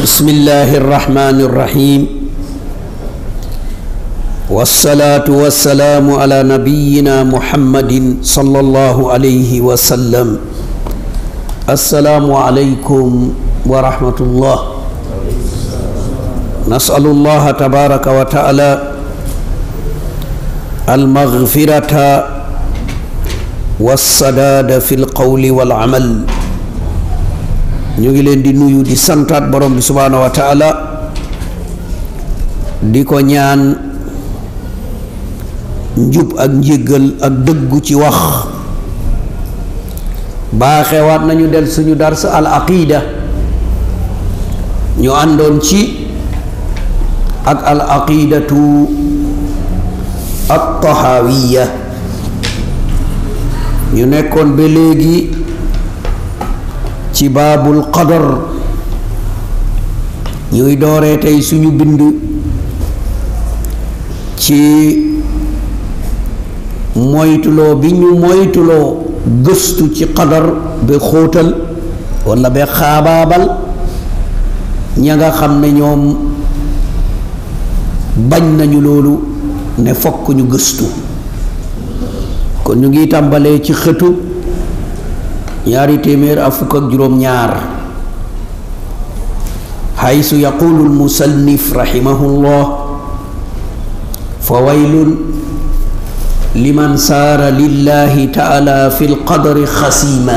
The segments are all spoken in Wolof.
بسم الله الرحمن الرحيم والصلاة والسلام على نبينا محمد صلى الله عليه وسلم السلام عليكم ورحمة الله نسأل الله تبارك وتعالى المغفرة والسداد في القول والعمل ñu ngi leen di nuyu di santaat borom bi subhaanahu wa taala di ko ñaan njub ak njéggal ak dëggu ci wax baaxewaat nañu del suñu dars al aqida ñu àndoon ci ak al aqidatu at tahawiya ñu nekkoon ba léegi ci baabul qadar ñuy dooree tey suñu bind ci moytuloo bi ñu moytuloo gëstu ci qadar ba xóotal walla ba xaabaabal ña nga xam ne ñoom bañ nañu loolu ne fokk ñu gëstu kon ñu ngi tàmbalee ci xëtu ñaari téeméer ak fukk ak juróom ñaar xaysu yaqulu almusannif rahimahullah fa waylun liman saara lillahi taala fi lqadari xasima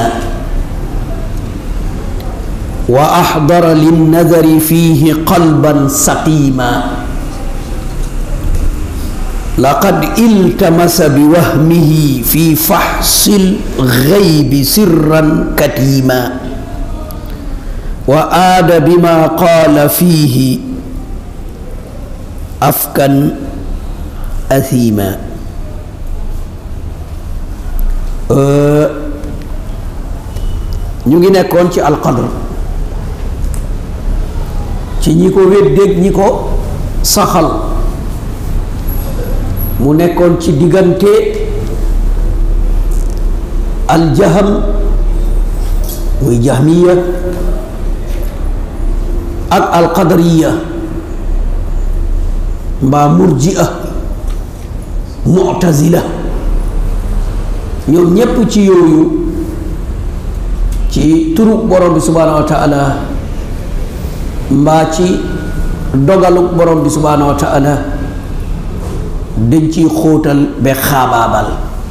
wa axdara linnadari fihi qalban saqima laqad iltamasa bi wahmihi fi faxsil xaybi sirran katiima wa aada bima qaala fiihi afkan athiima ñu ngi nekkoon ci alqadr ci ñi ko weddeeg ñi ko saxal mu nekkoon ci diggante aljaham muy jahmiya ak alqadariya mbaa murjia mu'tazila ñoom ñépp ci yooyu ci turu borom bi subhaanahu wa taala mbaa ci dogalu borom bi subhaanahu wa taala dañ ciy xóotal ba xaabaabal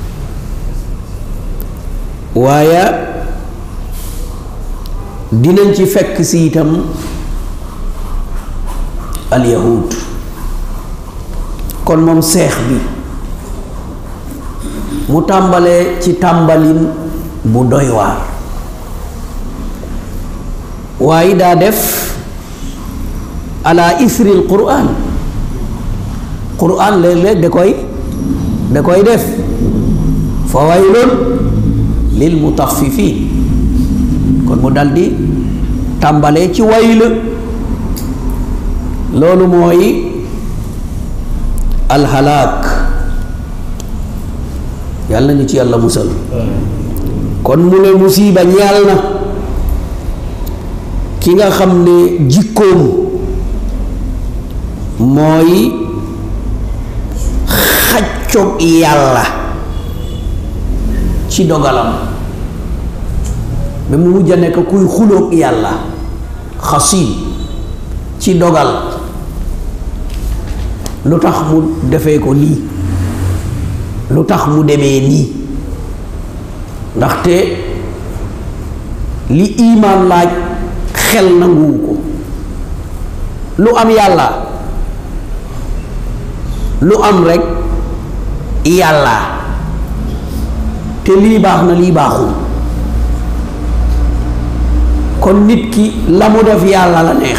waaye dinañ ci fekk si itam alyahud kon moom seex bi mu tàmbalee ci tàmbalin bu doy waar waaye daa def ala isril quran quran léeg-léeg da koy da koy def fa waylun lil mutaffifin kon mu daldi tàmbalee ci wayl loolu mooy alxalaak yàlla nañu ci yàlla musal kon mu ne musiba ñeel na ki nga xam ne jikkoom mooy xaccoog yàlla ci dogalam ba mu mujj a nekk kuy xuloog yàlla xasim ci dogal lu tax mu defee ko nii lu tax mu demee nii ndaxte li imaan laaj xel nanguwu ko lu am yàlla lu am rekk yàlla te lii baax na lii baaxul kon nit ki la mu def yàlla la neex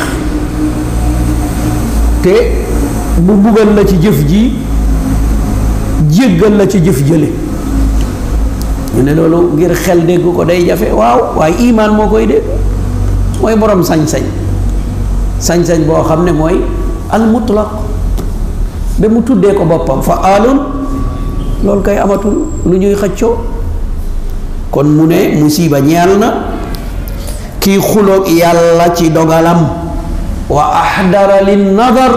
te bu buggal la ci jëf ji jéggal la ci jëf jële ñu ne loolu ngir xel dégg ko day jafe waaw waaye imaan moo koy dégg mooy borom sañ-sañ sañ-sañ boo xam ne mooy al mutlaq ba mu tuddee ko boppam fa aalun loolu kay amatul lu ñuy xëccoo kon mu ne musiba ñeel na kii xuloog yàlla ci dogalam wa ahdara lin nadar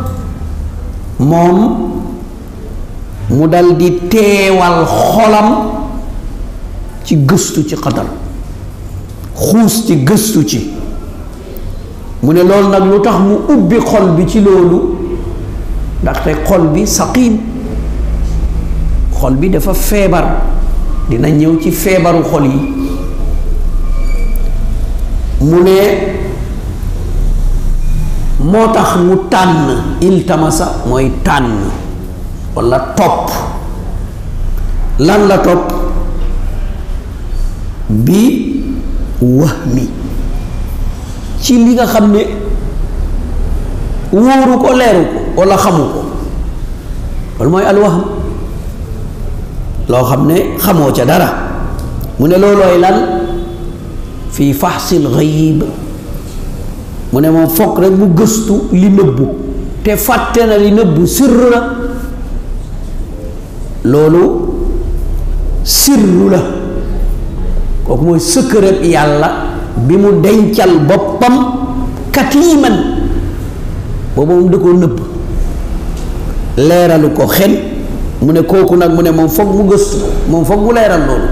moom mu dal di teewal xolam ci gëstu ci xadar xuus ci gëstu ci mu ne loolu nag lu tax mu ubbi xol bi ci loolu ndaxte xol bi saqiim xol bi dafa feebar dina ñëw ci feebaru xol yi mu ne moo tax mu tànn iltamasa mooy tànn walla topp lan la topp bi wahmi ci li nga xam ne wóoru ko leeru ko walla xamu ko loolu mooy alwahm loo xam ne xamoo ca dara mu ne loolooy lan fii faxsil xayib mu ne moom fokk rek mu gëstu li nëbbu te fàtte na li nëbbu sirru la loolu sirru la kooku mooy sëkkërëb yàlla bi mu dencal boppam katiiman boobu moom da koo nëbb leeralu ko xen mu ne kooku nag mu ne moom foog mu gëstu moom foog mu leeral loolu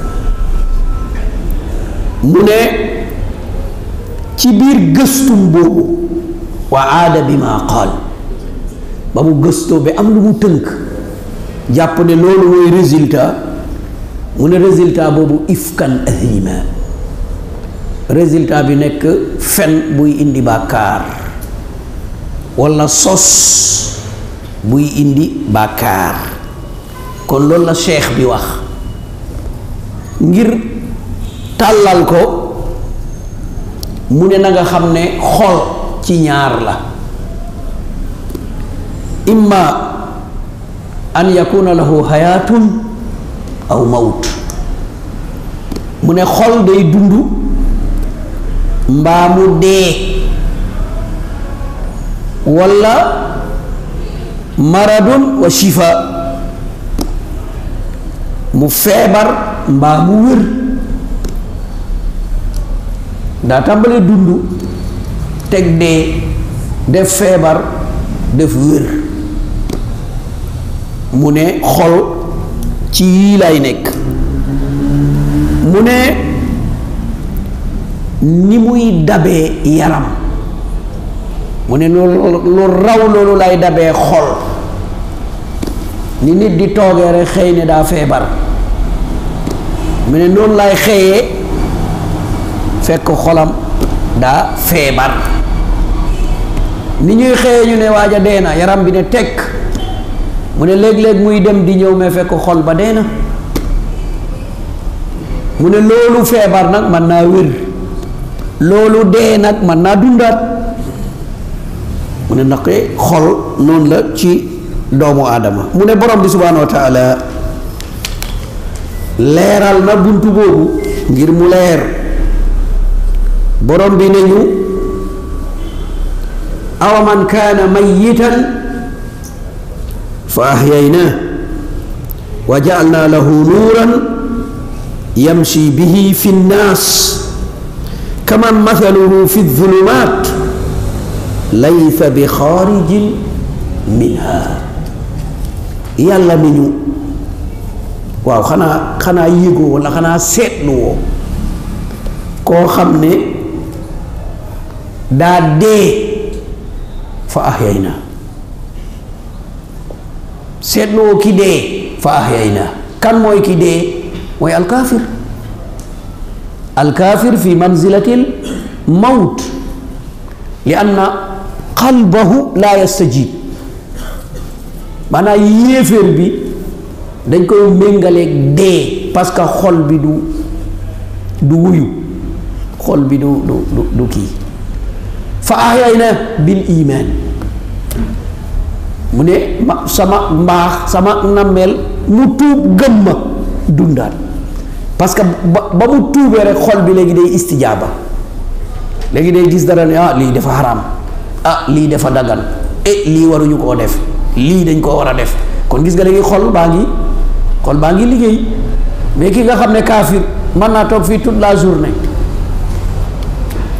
mu ne ci biir gëstum boobu wa aada bi ma qaal ba mu gëstoo ba am lu mu tënk jàpp ne loolu mooy résultat mu ne résultat boobu ifkan ahima résultat bi nekk fen buy indi bàkkaar walla sos buy indi bàkkaar kon loolu la cheikh bi wax ngir tàllal ko mu ne na nga xam ne xol ci ñaar la imma an yakuna lahu hayatun aw mawt mu ne xol day dund mbaa mu dee walla maradun wa shifa mu feebar mbaa mu wér daa tàmbalee dund teg dee def feebar def wér mu ne xol ci yii lay nekk mu ne ni muy dabee yaram mu ne loolu lu raw loolu lay dabee xol ni nit di toogee rek xëy ne daa feebar mu ne noonu lay xëyee fekk xolam daa feebar ni ñuy xëyee ñu ne waaja dee na yaram bi ne tekk mu ne léeg-léeg muy dem di ñëw mais fekk xol ba dee na mu ne loolu feebar nag mën naa wér loolu dee nag mën naa dundaat mu ne ndax xol noonu la ci doomu aadama mu ne borom bi subhaanahu wa taala leeral na buntu boobu ngir mu leer borom bi ne ñu awa man kaana mayitan fa ahyaynaa wa jaalna lahu nuuran yamshi bihi fi nnaas kaman mathaluhu fi zzulumaat laysa bi xaarijin minha yàlla ni ñu waaw xanaa xanaa yëgoo walla xanaa seetluwoo koo xam ne daa dee fa ahyaynaa seetluwoo ki dee fa ahyaynaa kan mooy ki dee mooy alkaafir alkaafir fi manzilatil mawt li anna qalbahu laa yastajib maanaam yéeféer bi dañ koy méngaleeg dee parce que xol bi du du wuyu xol bi du du du du kii fa ahyayna bil iman mu ne ma sama mbaax sama nammeel mu tuub gëm ma dundaat parce que ba ba mu tuubee rek xol bi léegi day istijaaba léegi day gis dara ne ah lii dafa xaraam ah lii dafa dagan e lii waruñu koo def lii dañ koo war a def kon gis nga léegi xol baa ngi xol baa ngi liggéey mais ki nga xam ne kaafir mën naa toog fii toute la journée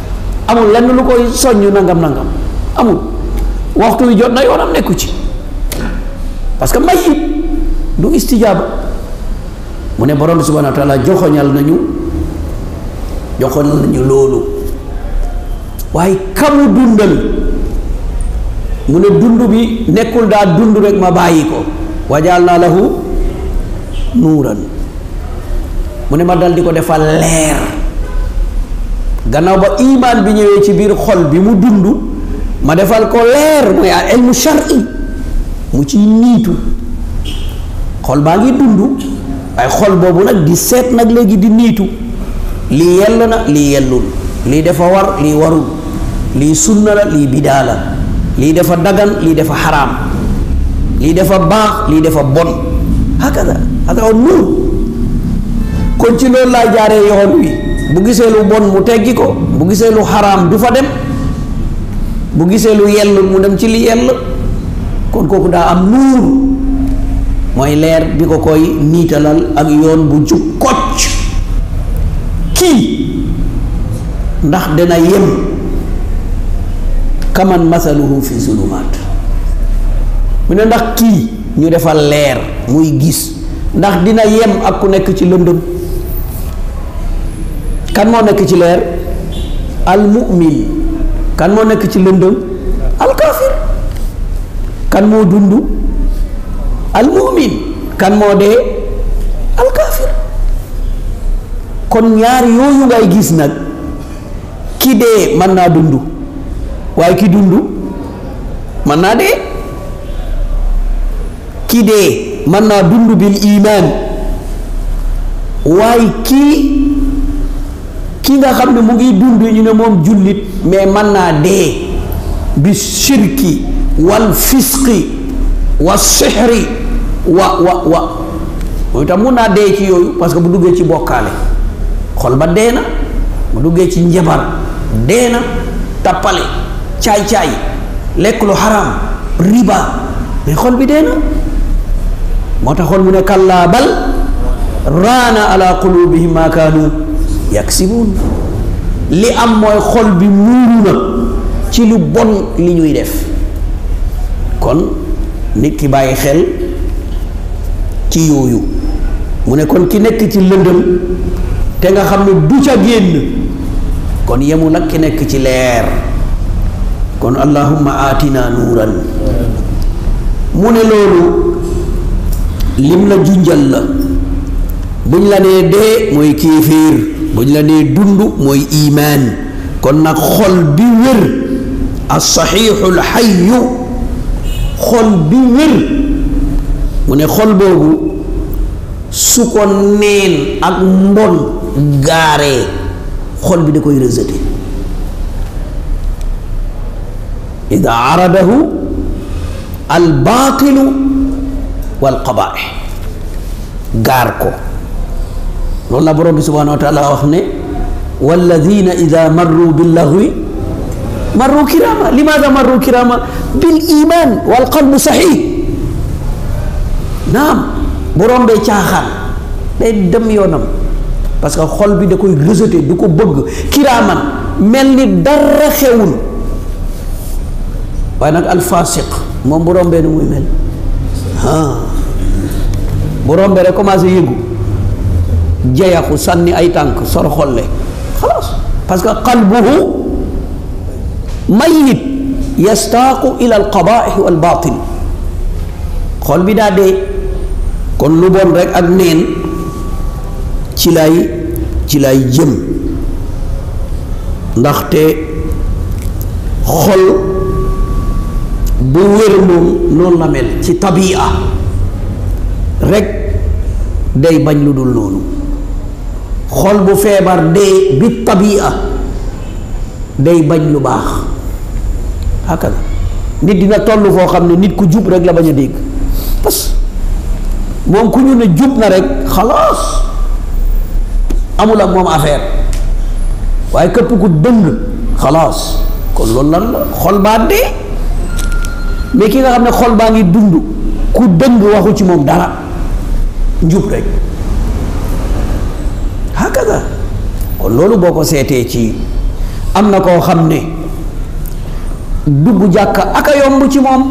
amul lenn lu koy soññ nangam nangam amul waxtu wi jot na yoonam nekku ci parce que mayit du istijaaba mu ne borom bi subhanahu wa taala joxoñal nañu joxoñal nañu loolu waaye kamu dundal mu ne dund bi nekkul daa dund rek ma bàyyi ko wajaal naa lahu nuuran mu ne ma dal di ko defal leer gannaaw ba imaan bi ñëwee ci biir xol bi mu dund ma defal ko leer mooy al ilmu shar'i mu ciy niitu xol baa ngi dund waaye xol boobu nag di seet nag léegi di niitu lii yell na lii yellul lii dafa war lii warul lii sunna la lii bidaa la lii dafa dagan lii dafa xaraam lii dafa baax lii dafa bon hakada hada nuur kon ci loolu laa jaaree yoon wi bu gisee lu bon mu teggi ko bu gisee lu xaraam du fa dem bu gisee lu yell mu dem ci li yell kon kooku daa am nuur mooy leer bi ko koy niitalal ak yoon bu jub kocc kii ndax dana yem kaman masaluhu fi zulumaat mu ne ndax kii ñu defal leer muy gis ndax dina yem ak ku nekk ci lëndëm kan moo nekk ci leer al mu'min kan moo nekk ci lëndëm al kaafir kan moo dund al mu'min kan moo dee al kaafir kon ñaar yooyu ngay gis nag ki dee mën naa dund waaye ki dund mën naa dee ki dee mën naa dund bil imaan waaye kii ki nga xam ne mu ngi dund ñu ne moom jullit mais mën naa dee bi shirki wal fisqi wa sixri wa wa wa mooy tam mun naa dee ci yooyu parce que bu duggee ci bokkaale xol ba dee na bu duggee ci njabar dee na tappale caay-caay lekk lu xaraam riba mais xol bi dee na moo taxoon mu ne kallaa bal raana ala qulubihim ma kaanu yaksibuun li am mooy xol bi muuru na ci lu bon li ñuy def kon nit ki bàyyi xel ci yooyu mu ne kon ki nekk ci lëndëm te nga xam ne du ca génn kon yemul ak ki nekk ci leer kon allahumma aatina nuuran mu ne loolu lim la junjal la buñ la nee dee mooy kéeféer buñ la nee dund mooy imaan kon nag xol bi wér as-saxiixu al-xayyu xol bi wér mu ne xol boobu su ko neen ak mbon gaaree xol bi da koy rejeté ida aradahu albaatilu walqabaaix gaar ko loolu la borom bi subhanahu wa taala wax ne walladina ida marru billaghwi marru kirama limaada marru kirama bil iman wal qalbu saxiix naam borom bee caaxaan day dem yoonam parce que xol bi da koy rejeté du ko bëgg kiraaman mel ni dara xewul waaye nag alfasiq moom bu rombee nu muy mel ah bu rombee rek commencé yëngu jeyaxu sànni ay tànk sor xolle xalaas parce que qalbuhu mayit yastaaqu ila alqabaih wal batil xol bi daa dee kon lu bon rek ak neen ci lay ci lay jëm ndaxte xol bu wér moom noonu la mel ci tabia rek day bañ lu dul noonu xol bu feebar dee bi tabia day bañ lu baax hakada nit dina toll foo xam ne nit ku jub rek la bañ a dégg parce que moom ku ñu ne jub na rek xalaas amul ak moom affaire waaye képp ku dëng xalaas kon loolu lan la xol baa dee mais ki nga xam ne xol baa ngi dund ku dëng waxu ci moom dara njub rek hakada kon loolu boo ko seetee ci am na koo xam ne dugg jàkka aka yomb ci moom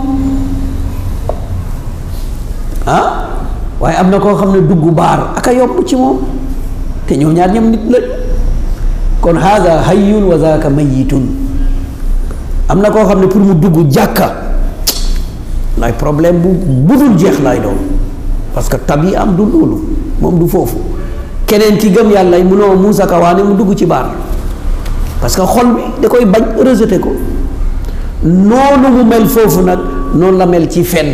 ah waaye am na koo xam ne dugg baar aka yomb ci moom te ñoo ñaar ñam nit la kon haada hayyun wa zaaka mayitun am na koo xam ne pour mu dugg jàkka lay problème bu budul jeex lay doon parce que tabi am du loolu moom du foofu keneen ci gëm yàlla munoo muusa ka waane mu dugg ci baar parce que xol bi da koy bañ rejeté ko noonu mu mel foofu nag noonu la mel ci fen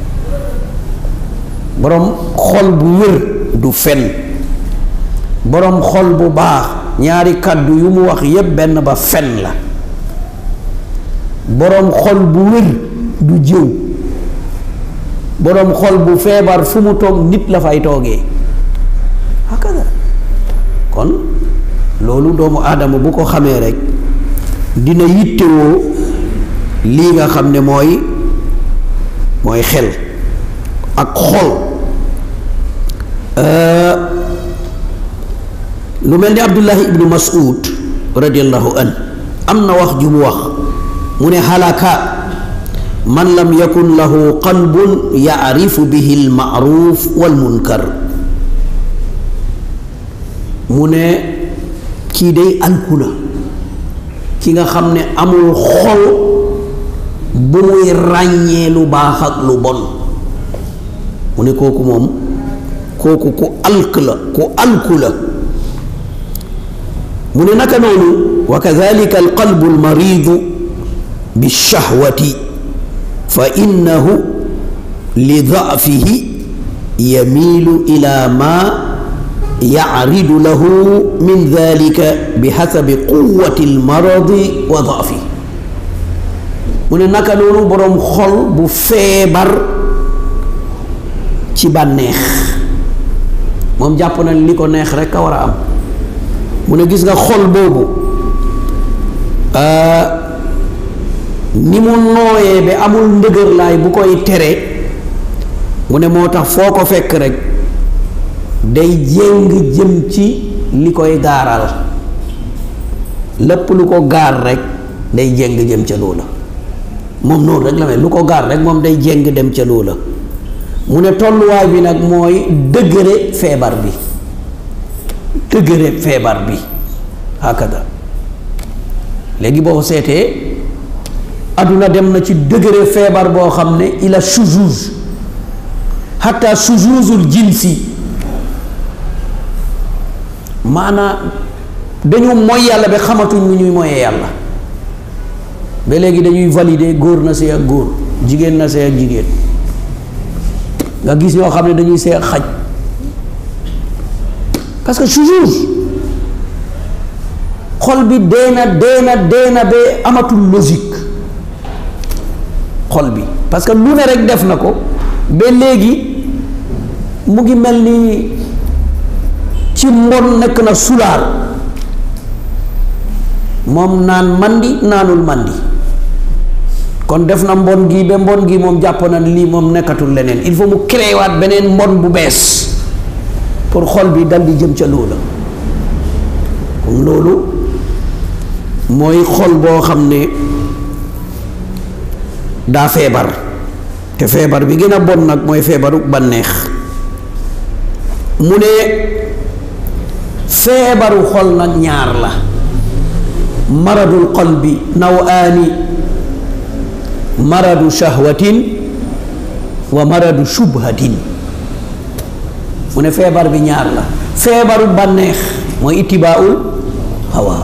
boroom xol bu wér du fen boroom xol bu baax ñaari kàddu yu mu wax yépp benn ba fen la boroom xol bu wér du jëw boroom xol bu feebar fu mu toog nit la fay toogee hakada kon loolu doomu aadama bu ko xamee rek dina yittewoo lii nga xam ne mooy mooy xel ak xol lu mel ni abdullahi ibnu mas'ud radiallahu an am na wax ju mu wax mu ne halaka man lam yakun lahu qalbun yaarifu bihi almaaruf walmunkar mu ne kii day alku na ki nga xam ne amul xol bu muy ràññee lu baax ak lu bon mu ne kooku moom kooku ku alk la ku alku la mu ne naka noonu wa kadalika alqalbu almaridu bilshahwati fa innahu li daafihi yamiilu ila ma yacridu lahu min dalika bihasabi quwati almaradi wa daafi mu ne naka noonu boroom xol bu feebar ci bànneex moom jàpp na li ko neex rekk a war a am mu ne gis nga xol boobu ni mu nooyee ba amul ndëgërlaay bu koy tere mu ne moo tax foo ko fekk rek day jéng jëm ci li koy gaaral lépp lu ko gaar rek day jéng jëm ca loola moom noonu rek la mel lu ko gaar rek moom day jéng dem ca loola mu ne tolluwaay bi nag mooy dëgëre feebar bi dëgëre feebar bi hakada léegi boo seetee adduna dem na ci dëgëre feebar boo xam ne ila shuzuz hatta shuzuzul jinsi maanaa dañu mooy yàlla ba xamatuñ mu ñuy moyee yàlla ba léegi dañuy valider góor na sëy ak góor jigéen na sëy ak jigéen nga gis ñoo xam ne dañuy sëy ak xaj parce que shuzuz xol bi dee na dee na dee na ba amatul logique xol bi parce que lu ne rek def na ko ba léegi mu ngi mel ni ci mbon nekk na sulaar moom naan mandi naanul mandi kon def na mbon gi ba mbon gi moom jàpp na lii moom nekkatul leneen il faut mu créé waat beneen mbon bu bees pour xol bi dal di jëm ca loola kon loolu mooy xol boo xam ne daa feebar te feebar bi gën a bon nag mooy feebaru bànneex mu ne feebaru xol nag ñaar la maradul qalbi nawaani maradu shahwatin wa maradu shubhatin mu ne feebar bi ñaar la feebaru bànneex mooy ittibaaul hawa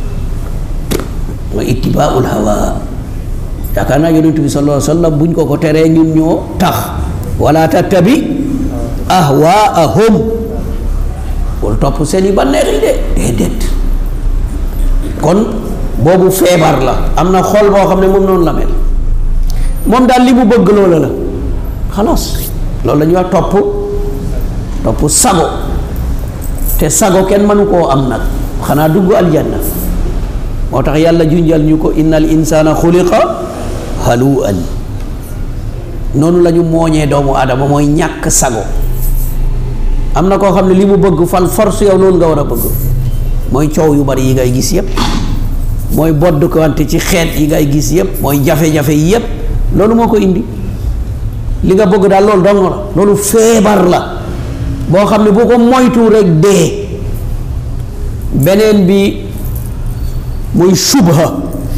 mooy ittibaaul hawa yaakaar naa yonent bi sallallahu alayhi wa sallam buñ ko ko teree ñun ñoo tax wala tattabi ahwaahum wala topp seeni bànneex yi de déedéet kon boobu feebar la am na xol boo xam ne moom noonu la mel moom daal li mu bëgg loola la xalaas loolu la ñuy wax topp topp sago te sago kenn mënu koo am nag xanaa dugg aljanna moo tax yàlla junjal ñu ko innal insana xuliqa haluan noonu la ñu mooñee doomu aadama mooy ñàkk sago am na koo xam ne li mu bëgg fal force yow loolu nga war a bëgg mooy coow yu bari yi ngay gis yépp mooy bodd ko wante ci xeet yi ngay gis yépp mooy jafe-jafe yi yépp loolu moo ko indi li nga bëgg daal loolu dong la loolu feebar la boo xam ne boo ko moytu rek dee beneen bi muy subha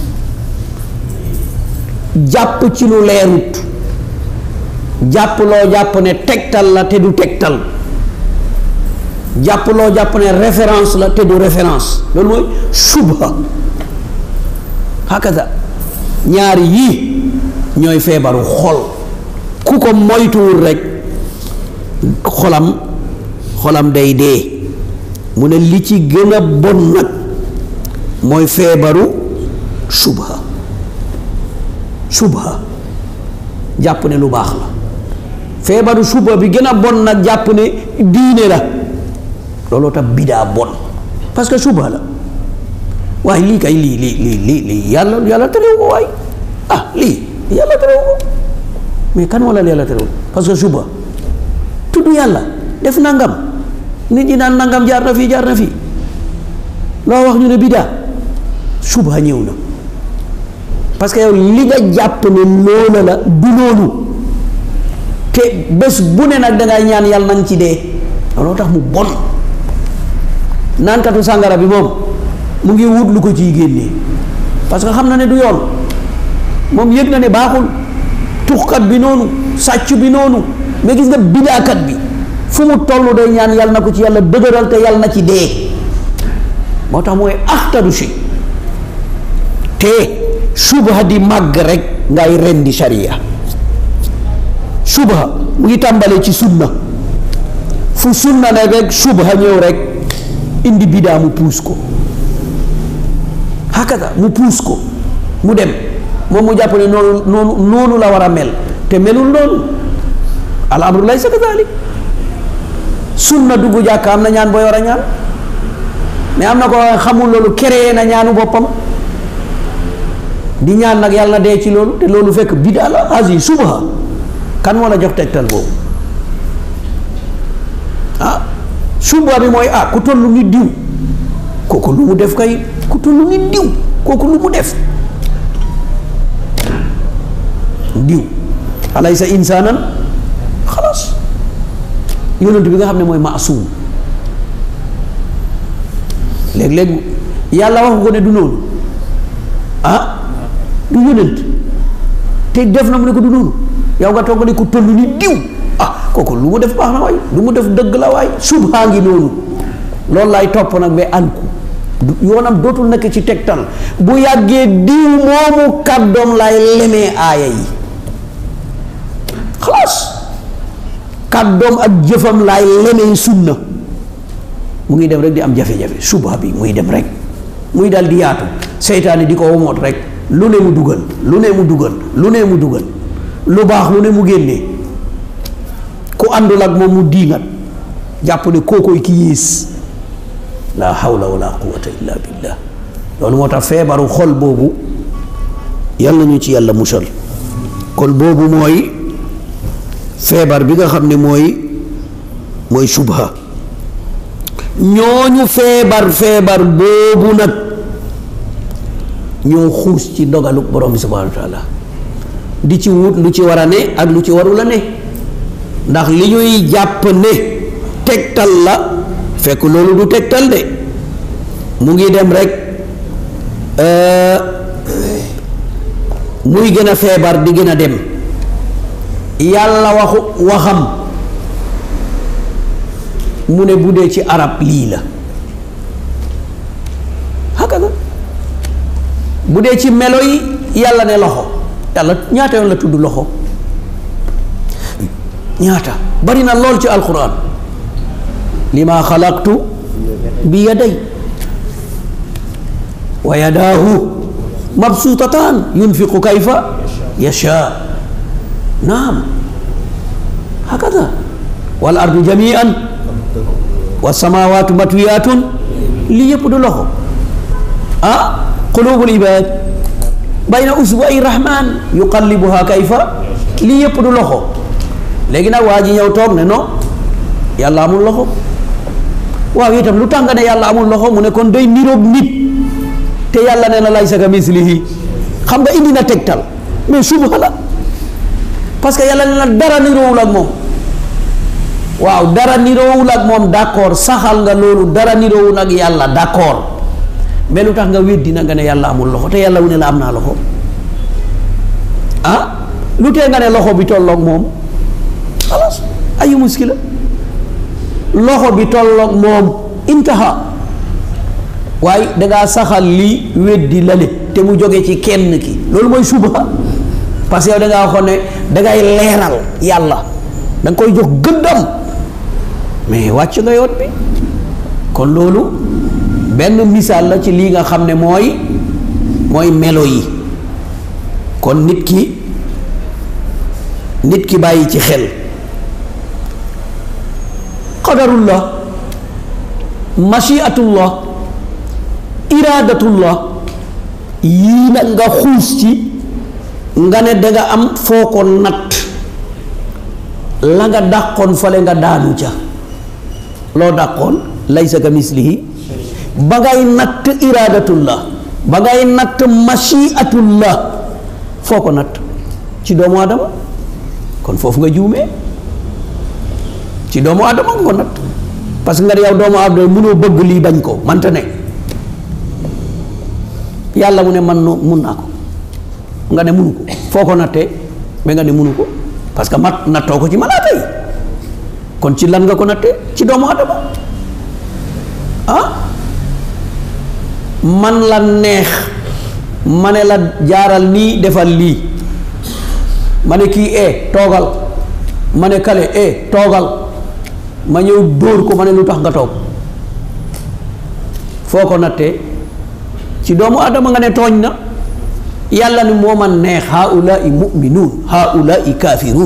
jàpp ci lu leerut jàpp loo jàpp ne tegtal la te du tegtal jàpp loo jàpp ne référence la te du référence loolu mooy subha hakaza ñaar yii ñooy feebaru xol ku ko moytuwul rek xolam xolam day dee mu ne li ci gën a bon nag mooy feebaru subha subha jàpp ne lu baax la feebaru subha bi gën a bon nag jàpp ne diine la looloo tax bidaa bon parce que subha la waaye lii kay lii lii lii lii lii yàlla yàlla terewu ko waay ah lii yàlla terewu ko mais kan wala yàlla terewu parce que subha tudd yàlla def nangam nit ñi naan nangam jaar na fii jaar na fii loo wax ñu ne bidaa subha ñëw na parce que yow li nga jàpp ne loola la du loolu te bés bu ne nag dangay ñaan yàlla nang ci dee looloo tax mu bon naankatu sàngara bi moom mu ngi wut lu ko ciy génnee parce que xam na ne du yoon moom yëg na ne baaxul tuxkat bi noonu sàcc bi noonu mais gis nga bidaakat bi fu mu toll day ñaan yàlla na ko ci yàlla dëgëral te yàlla na ci dee moo tax mooy axtaru si te subha di màgg rek ngay rendi sharia subha mu ngi tàmbalee ci sunna fu sunna ne rek subha ñëw rek indi bidaa mu puus ko hakada mu puus ko mu dem moom mu jàpp ne noonu noonu noonu la war a mel te melul noonu al amru laysa kadalik sunna dugg jàkk am na ñaan booy war a ñaan mais am na ko xamul loolu créé na ñaanu boppam di ñaan nag yàlla na dee ci loolu te loolu fekk bidaa la asi subha kan moo la jox tegtal boobu ah subha bi mooy ah ku tollu ni diw kooku lu mu def kay ku tollu ni diw kooku lu mu def diw alaysa insaanan xalaas yonent bi nga xam ne mooy maasuum léeg-léeg yàlla wax ko ne du noonu ah du yonent te def na mu ne ko du noonu yow nga toog ne ko toll ni diw ah kooku lu mu def baax na waay lu mu def dëgg la waay subhaa ngi noonu loolu laay topp nag ba ànku yoonam dootul nekk ci tegtal bu yàggee diw moomu kàddoom lay lemee aaya yi xalaas kàddoom ak jëfam laay lemee sunna mu ngi dem rek di am jafe-jafe subha bi muy dem rek muy dal di yaatu seytaane di ko womoot rek lu ne mu dugal lu ne mu dugal lu ne mu dugal lu baax lu ne mu génnee ku àndul ak moom mu diingat jàpp ne kookoy ki yées la hawla wala quwata illa billah loolu moo tax feebaru xol boobu yàlla ñu ci yàlla musal kon boobu mooy feebar bi nga xam ne mooy mooy subha ñooñu feebar feebar boobu nag ñoo xuus ci dogalu borom bi subhanahu wa taala di ci wut lu ci war a ne ak lu ci warul a ne ndax li ñuy jàpp ne tegtal la fekk loolu du tegtal de mu ngi dem rek muy gën a feebar di gën a dem yàlla waxu waxam mu ne bu dee ci arab lii la haka la bu dee ci melo yi yàlla ne loxo yàlla ñaata yoon la tudd loxo ñaata bari na lool ci alquran li ma xalaqtu bi yaday wa yadaahu mabsuutataan yunfiqu kayfa yasha naam hakada wal ardu jamian wa samawatu matwiyatun lii yëpp du loxo ah qulubul ibad bayna usbu'i rahman yuqallibuha kayfa lii yëpp du loxo léegi nag waa ji ñëw toog ne non yàlla amul loxo waaw itam lu tax nga ne yàlla amul loxo mu ne kon day niroog nit te yàlla nee na laysa ka mislihi xam nga indi na tegtal mais subha la parce que yàlla nee na dara niroowul ak moom waaw dara niroowul ak moom d'accord saxal nga loolu dara niroowul ak yàlla d'accord mais lu tax nga weddi na nga ne yàlla amul loxo te yàlla wu ne la am naa loxo ah lu tee nga ne loxo bi tolloog moom xalaas ayu muskila loxo bi tolloog moom intaha waaye dangaa saxal lii weddi lale te mu jóge ci kenn ki loolu mooy subha parce que yow dangaa waxoon ne dangay leeral yàlla da nga koy jox gëddam mais wàcc nga yoon bi kon loolu benn misaal la ci lii nga xam ne mooy mooy melo yi kon nit ki nit ki bàyyi ci xel qadarullah machiatullah iradatullah yii nag nga xuus ci nga ne danga am foo ko natt la nga dàqoon fale nga daanu ca loo dàqoon laysa ka mislihi ba ngay natt iradatullah ba ngay natt machiatullah foo ko natt ci doomu adama kon foofu nga juumee ci doomu adama nga ko natt parce que nga yow doomu adama mënoo bëgg lii bañ ko manta ne yàlla mu ne man no mun naa ko nga ne munu ko foo ko nattee mais nga ne munu ko parce que mat nattoo ko ci malaaka yi kon ci lan nga ko nattee ci doomu adama ah man la neex ma ne la jaaral nii defal lii ma ne kii e toogal ma ne kale e toogal ma ñëw dóor ko ma ne lu tax nga toog foo ko nattee ci doomu adama nga ne tooñ na yàlla ni moo ma neex haulaai muminuun haulaai kaafiruun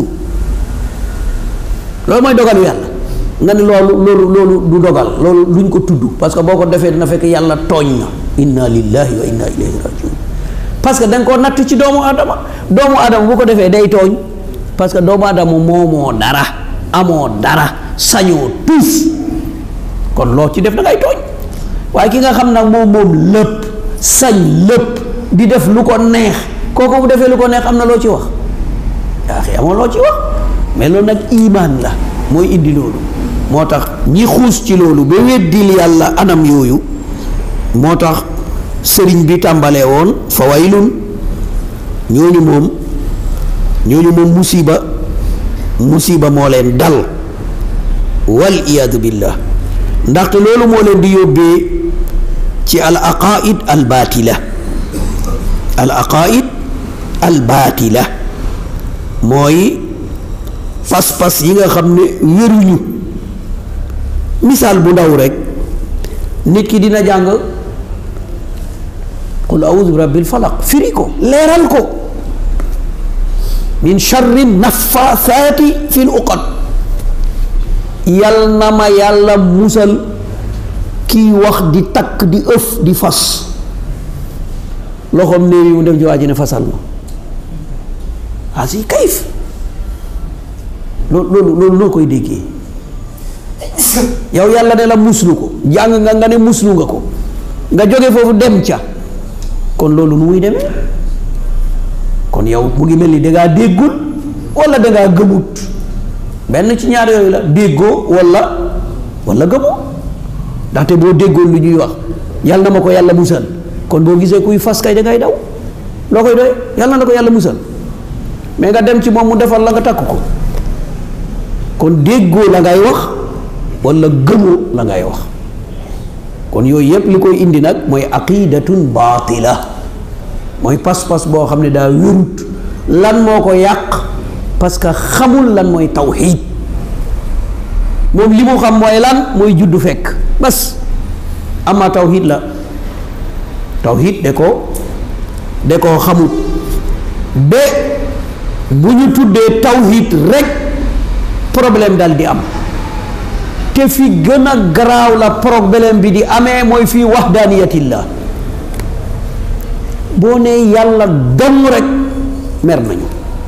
loolu mooy dogalu yàlla nga ne loolu loolu loolu du dogal loolu luñ ko tudd parce que boo ko defee dina fekk yàlla tooñ na inna lillahi wa inna ilayhi rajiun parce que da nga koo natt ci doomu adama doomu adama bu ko defee day tooñ parce que doomu adama moomoo dara amoo dara sañoo tus kon loo ci def da ngay tooñ waaye ki nga xam nag moom moom lépp sañ lépp di def lu ko neex kooku bu defee lu ko neex am na loo ci wax yaa xi amoo loo ci wax mais loolu nag imaan la mooy indi loolu moo tax ñi xuus ci loolu ba weddil yàlla anam yooyu moo tax sëriñ bi tàmbalee woon fa waylun ñooñu moom ñooñu moom musiba musiba moo leen dal wal iyaadu billah ndaxte loolu moo leen di yóbbee ci al aqaid al baatila al aqaid al baatila mooy pas-pas yi nga xam ne wéruñu misaal bu ndaw rek nit ki dina jàng qul audu bi rabbil falaq firi ko leeral ko min charri nafaasaati fi l uqad yal na ma yàlla musal kiy wax di takk di ëf di fas loxoom néew yi mu def jiwaa ji ne fasal ma asi kayif loolu loolu loolu noo koy déggee yow yàlla ne la muslu ko jàng nga nga ne muslu nga ko nga jóge foofu dem ca kon loolu nu muy demee kon yow mu ngi mel ni dangaa déggul wala dangaa gëmut benn ci ñaar yooyu la déggoo wala wala gëmoo ndaxte boo déggoon lu ñuy wax yàlla na ma ko yàlla musal kon boo gisee kuy fas kay dangay daw loo koy doy yàlla na ko yàlla musal mais nga dem ci moom mu defal la nga takk ko kon déggoo la ngay wax wala gëmoo la ngay wax kon yooyu yépp li koy indi nag mooy aqidatun baatila mooy pas-pas boo xam ne daa wérut lan moo ko yàq parce que xamul lan mooy tawxiid moom li mu xam mooy lan mooy juddu fekk bas ama tawxiid la tawxiid de ko de koo xamut ba bu ñu tuddee tawxiid rek problème dal di am te fi gën a garaaw la problème bi di amee mooy fii wahdaniyatillah boo nee yàlla dong rek mer nañu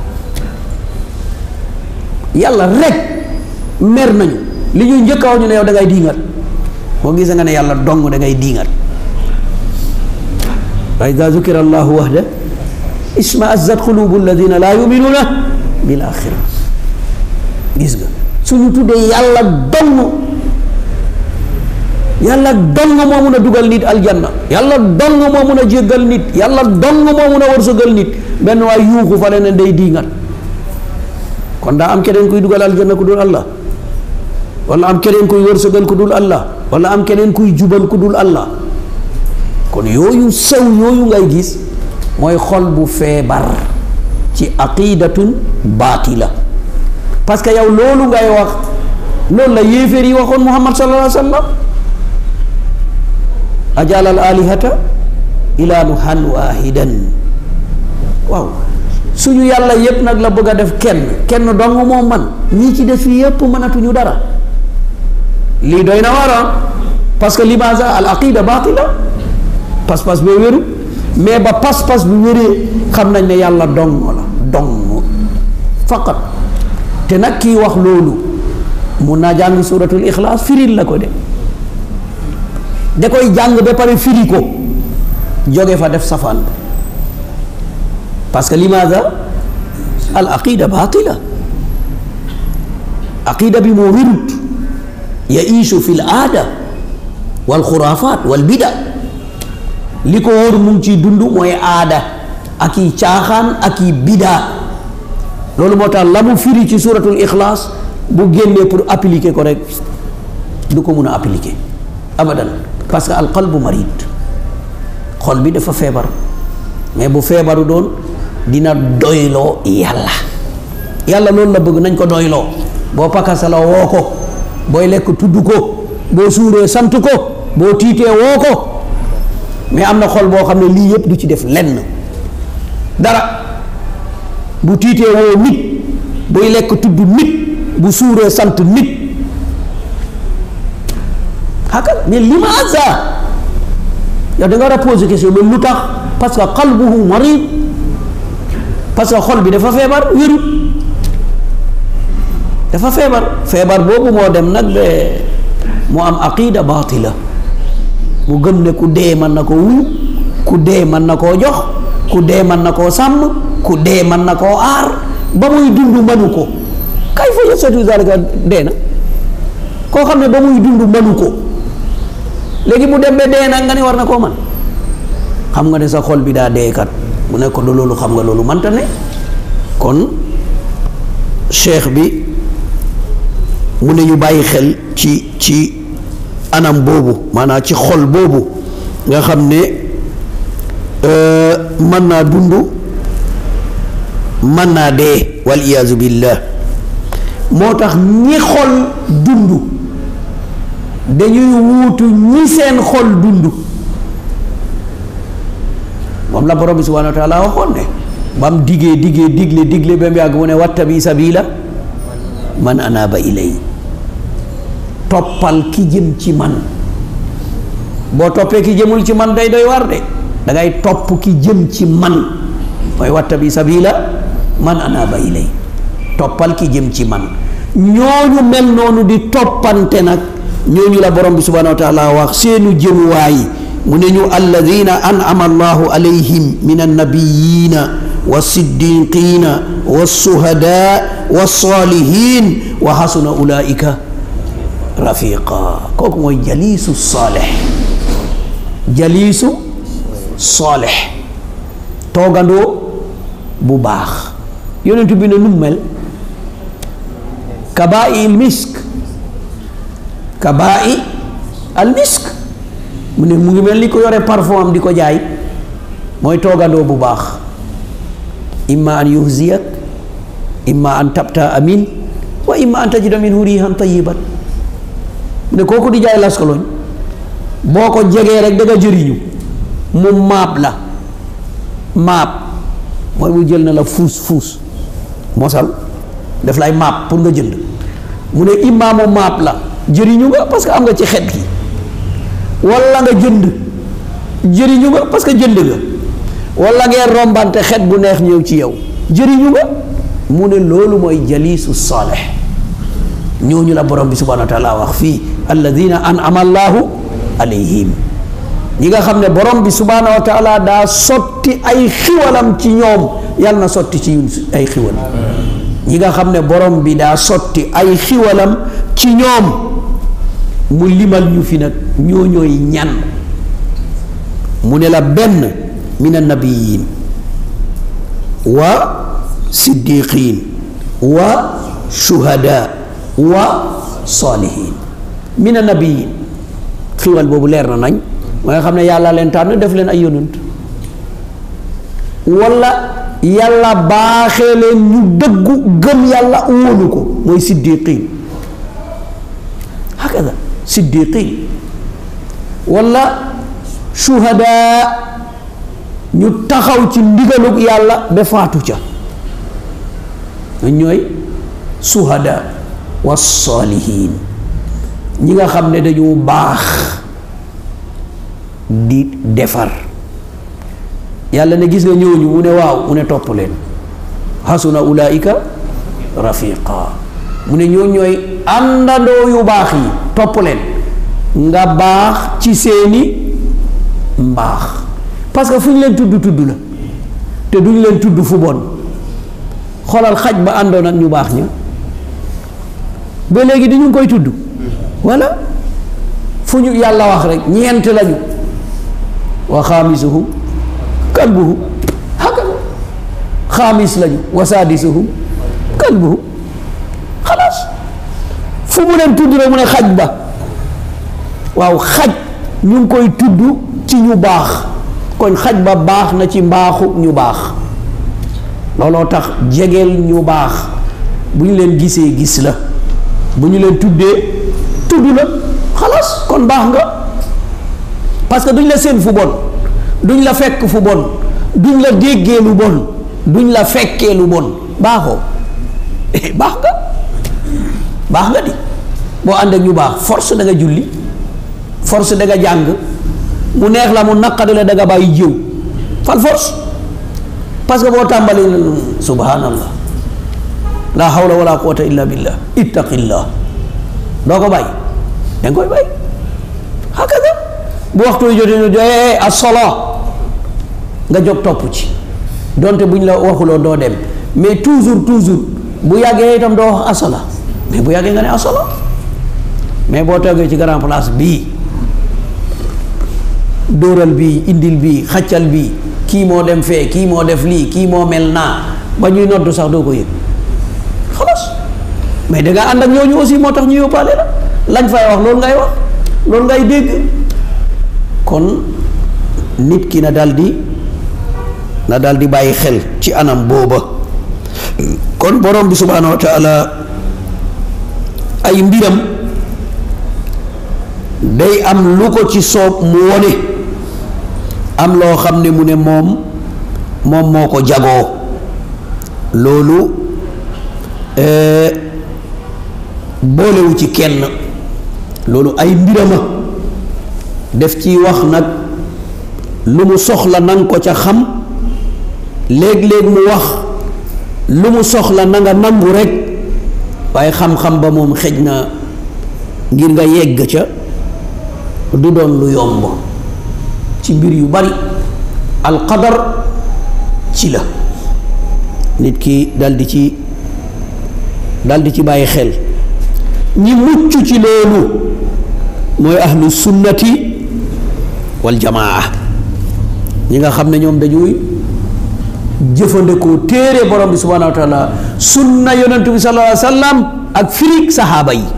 yàlla rek mer nañu li ñuy njëkk a wax ñu ne yow da ngay diingat boo gisee nga ne yàlla dong da ngay diingat wa ida zukira allahu wahda isma azzat qulubu alladina laa yuminuuna bil axira gis nga suñu tuddee yàlla dong yàlla dong moo mun a dugal nit aljanna yàlla dong moo mun a jéggal nit yàlla dong moo mun a wërsëgal nit benn waay yuuxu fa leneen day diingat kon daa am keneen kuy dugal aljanna ku dul allah wala am keneen kuy wërsëgal ku dul allah wala am keneen kuy jubal ku dul allah kon yooyu sew yooyu ngay gis mooy xol bu feebar ci aqidatun baatila parce que yow loolu ngay wax loolu la yéeféer yi waxoon muhammad sallallahu alayhi wa sallam ajalal alihata ilanuhan wahidan waaw suñu yàlla yépp nag la bëgg a def kenn kenn dong moo man ñii ci def fii yépp mënatuñu dara lii doy na waar parce que limaza al aqida batila pas-pas bee wéru mais ba pas-pas bu wéree xam nañ ne yàlla dong la dong faqat te nag kii wax loolu mun naa jàng suratul ixlaas firil la ko de da koy jàng ba pare firi ko jóge fa def safaan ba parce que limaada al aqida batila aqida bi moo wérut yaishu fi l aada wal xuraafaat wal bida li ko wóor mu ngi ciy dund mooy aada ak i caaxaan ak i bidaa loolu moo tax la mu firi ci suratul ixlaas bu génnee pour appliquer ko rek du ko mun a appliquer abadan parce que al qalbu marid xol bi dafa feebar mais bu feebaru doon dina doyloo yàlla yàlla loolu la bëgg nañ ko doyloo boo pakasala woo ko booy lekk tudd ko boo suuree sant ko boo tiitee woo ko mais am na xol boo xam ne lii yëpp du ci def lenn dara bu tiitee woo nit buy lekk tudd nit bu suuree sant nit xakal mais limaza yow da nga war a poser question loolu lu tax parce que qalbuhu marid parce que xol bi dafa feebar wérut dafa feebar feebar boobu moo dem nag ba mu am aqida batila mu gëm ne ku dee mën na koo wuyu ku dee mën na koo jox ku dee mën na koo sàmm ku dee mën na koo aar ba muy dund mënu ko kay fa yastati zalika dee na koo xam ne ba muy dund mënu ko léegi mu dem ba dee nag nga ne war na koo man xam nga ne sa xol bi daa dee kat mu ne ko loolu xam nga loolu manta ne kon cheikh bi mu ne ñu bàyyi xel ci ci anam boobu maanaam ci xol boobu nga xam ne mën naa dund mën naa dee wal iyaazu billah moo tax ñi xol dund dañuy wuutu ñi seen xol dund moom la borom bi subhanahu wa taala waxoon ne ba mu diggee diggee digle digle ba mu yàgg mu ne wattabi sabila man anaaba ilay toppal ki jëm ci man boo toppee ki jëmul ci man day doy war de da ngay topp ki jëm ci man mooy wattabi sabila man anaaba ilay toppal ki jëm ci man ñooñu mel noonu di toppante nag ñooñu la borom bi subhanahu wa taala wax seenu jëmuwaay mu ne ñu alladina an'ama allahu alayhim min annabiyina wasiddiqina wassuhada wassalihin wa hasuna ulaika rafiqa kooku mooy jaliisu saalix jaliisu saalix toogandoo bu baax yonentu bi ne nu mel kabaa'i il misk kabaa'i al misk mu ne mu ngi mel ni ko yore parfum am di ko jaay mooy toogandoo bu baax imma an yuhziyak imma an tabta amin wa imma an tajida minhu rihan tayiban mu ne kooku di jaay laskaloñ boo ko jegee rek da nga jëriñu mu maab la maab mooy mu jël na la fuus fuus mosal def lay maab pour nga jënd mu ne imma mu maab la jëriñu nga parce que am nga ci xet gi walla nga jënd jëriñu nga parce que jënd nga walla ngeen rombante xet bu neex ñëw ci yow jëriñu nga mu ne loolu mooy jaliisu saalih ñooñu la borom bi subhanahu wa taala wax fii alladina an'ama allahu alayhim ñi nga xam ne borom bi subhaanahu wa taala daa sotti ay xiwalam ci ñoom yàlla na sotti ci ñun ay xiwal ñi nga xam ne borom bi daa sotti ay xiwalam ci ñoom mu limal ñu fi nag ñoo ñooy ñan mu ne la benn min annabiyin wa siddiqin wa shuhada wa salihin min annabiyin xiwal boobu leer na nañ mooy nga xam ne yàlla leen tànn def leen ay yonant wala yàlla baaxee leen ñu dëggu gëm yàlla wóolu ko mooy siddiqin hakada siddiqin wala shuhada ñu taxaw ci ndigalug yàlla ba faatu ca ñooy suhada wa salihin ñi nga xam ne dañu baax di defar yàlla ne gis nga ñooñu mu ne waaw mu ne topp leen hasuna ulaika rafiqa mu ne ñoo ñooy àndandoo yu baax yi topp leen nga baax ci seeni mbaax parce que fu ñu leen tudd tudd la te duñ leen tudd fu bon xoolal xaj ba àndoon ak ñu baax ña ba léegi di ñu ngi koy tudd walla fu ñu yàlla wax rek ñeent lañu wa xaamisuhum kalbuhum hakada xaamis lañu wa saadisuhum kalbuhum xalaas fu mu leen tudd rek mu ne xaj ba waaw xaj ñu ngi koy tudd ci ñu baax kon xaj ba baax na ci mbaaxu ñu baax looloo tax jegeel ñu baax bu ñu leen gisee gis la bu ñu leen tuddee tudd la xalaas kon baax nga parce que duñ la seen fu bon duñ la fekk fu bon duñ la déggee lu bon duñ la fekkee lu bon baaxoo baax nga baax nga di boo ànd ak ñu baax force da nga julli force da nga jàng mu neex la mu naqadi la da nga bàyyi jiw fal force parce que boo tàmbali subhanallah la hawla wala quwwata illa billah ittaqillah doo ko bàyyi danga koy bàyyi hakaza bu waxtu yu jotee ñu joxe as-sala nga jóg topp ci donte buñ la waxuloo doo dem mais toujours toujours bu yàggee itam doo wax asala mais bu yàggee nga ne asala mais boo toogee ci grand place bii dóoral bii indil bii xaccal bii kii moo dem fee kii moo def lii kii moo mel naa ba ñuy noddu sax doo ko yëg xalaas mais da nga ànd ak ñooñu aussi moo tax ñu yóbbaale la lañ fay wax loolu ngay wax loolu ngay dégg kon nit ki na daldi na daldi bàyyi xel ci anam booba kon borom bi subhaanahu wa taala ay mbiram day am lu ko ci soob mu wone am loo xam ne mu ne moom moom moo ko jagoo loolu boolewu ci kenn loolu ay mbirama def ci wax nag lu mu soxla nanga ko ca xam léeg-léeg mu wax lu mu soxla na nga nangu rekk waaye xam-xam ba moom xej na ngir nga yegg ca du doon lu yomb ci mbir yu bari alqadar ci la nit ki daldi ci daldi ci bàyyi xel ñi mucc ci loolu mooy ahlu sunnati wal jamaa ñi nga xam ne ñoom dañuy jëfandikoo téere borom bi subhaanahu wa taala sunna yonentu bi sallallahu alayhi wa sallam ak firig saxaaba yi